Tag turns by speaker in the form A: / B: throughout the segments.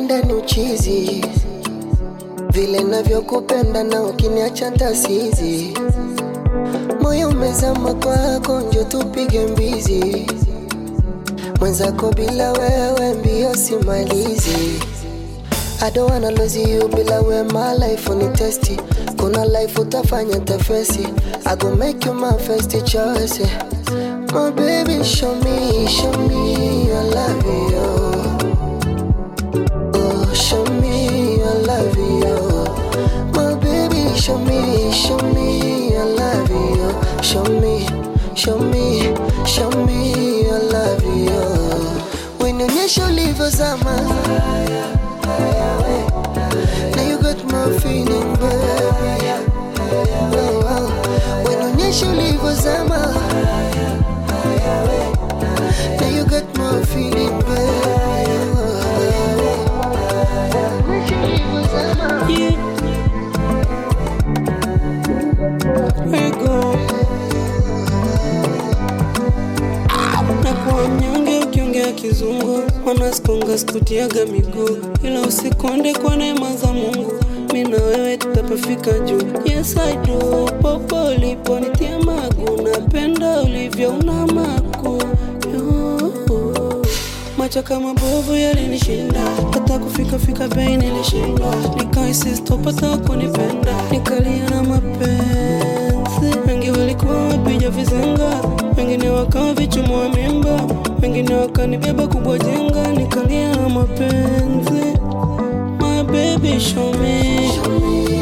A: ndani uchizi, vile navyokupenda na ukiniacha ntasizi. Moyo umezama kwako, njo tupige mbizi. Mwenzako bila wewe mbio simalizi. I don't wanna lose you bila we my life ni testi. Kuna life utafanya tafesi. I go make you my first choice. My baby show me, show me I love you. Oh, show me I love you. My baby show me, show me I love you. Show me, show me, show me I love you. Wenionyesha ulivyozama. Now you got my feeling, baby. Oh, oh. Wenionyesha ulivyozama. Now you got my feeling, baby. Wenionyesha ulivyozama.
B: Yeah. Ego. Nakuwa mnyonge ukiongea kizungu, wanasikonga skutiaga miguu, ila usikonde kwa neema za Mungu, mi na wewe tutapafika juu. Yes I do, popo uliponitia magu, napenda ulivyo una maku Yoo. Macho kama bovu yalinishinda, hata kufika fika bei nilishindwa, nikaisi sitopata kunipenda, nikalia na mapenzi. Wengi walikuwa wapiga vizenga, wengine wakawa vichumua mimba, wengine wakanibeba kubwa jenga, nikalia na mapenzi. My baby show me, show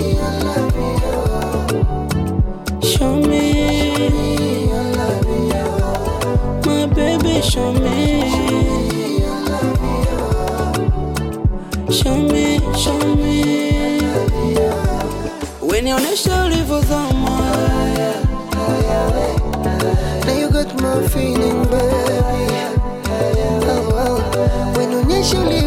B: me, my baby show me. Show me, show me. Wenionesha ulivyozama.
A: Now you got my feeling, baby. Oh, oh. Wenionyesha ulivyozama.